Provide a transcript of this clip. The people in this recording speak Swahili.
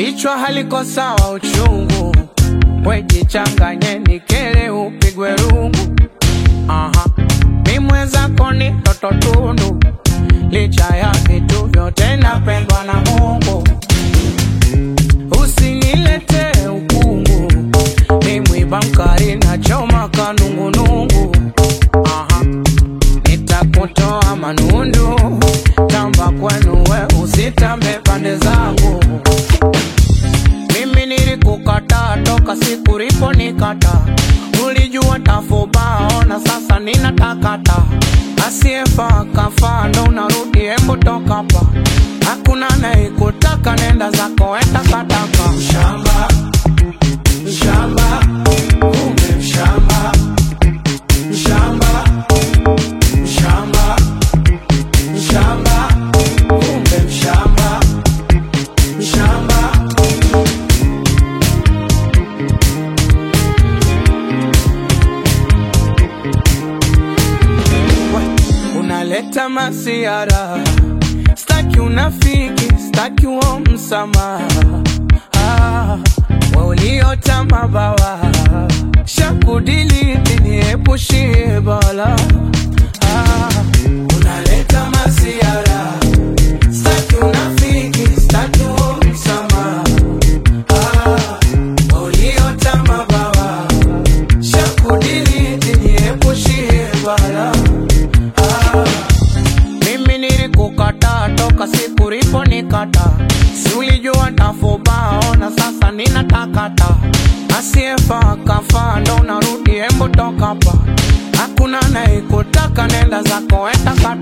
bichwa haliko sawa uchungu, wejichanganye nikele upigwe rungu. Aha, mi mwenzako ni toto tundu, licha ya vitu vyote napendwa na Mungu. Usinilete ukungu, ni mwiba mkali na choma kanungunungu. Aha, nitakutoa manundu, tamba kwenu we usitambe pande zangu. Mimi nilikukata toka siku lipo nikata, ulijua tafubao na sasa ninatakata. Asiyefaa kafaa, ndo unarudi, hembu toka hapa. Hakuna anayekutaka, nenda zako etakataka. Mshamba, mshamba, kumbe mshamba, mshamba, mshamba, mshamba, kumbe mshamba, mshamba. unaleta masiara, staki unafiki, staki uo msamaha. Ah, we uliota mabawa, shakudiliti niepushie bala. Ah, unaleta masiara, staki unafiki, staki uo msamaha. Ah, we uliota mabawa, shakudiliti niepushie bala. Ah, mimi nilikukata toka siku lipo nikata, si ulijua tafubao na sasa ninatakata. Asiyefaa kafaa, ndo unarudi, hembu toka hapa. Hakuna anayekutaka, nenda zako etakata.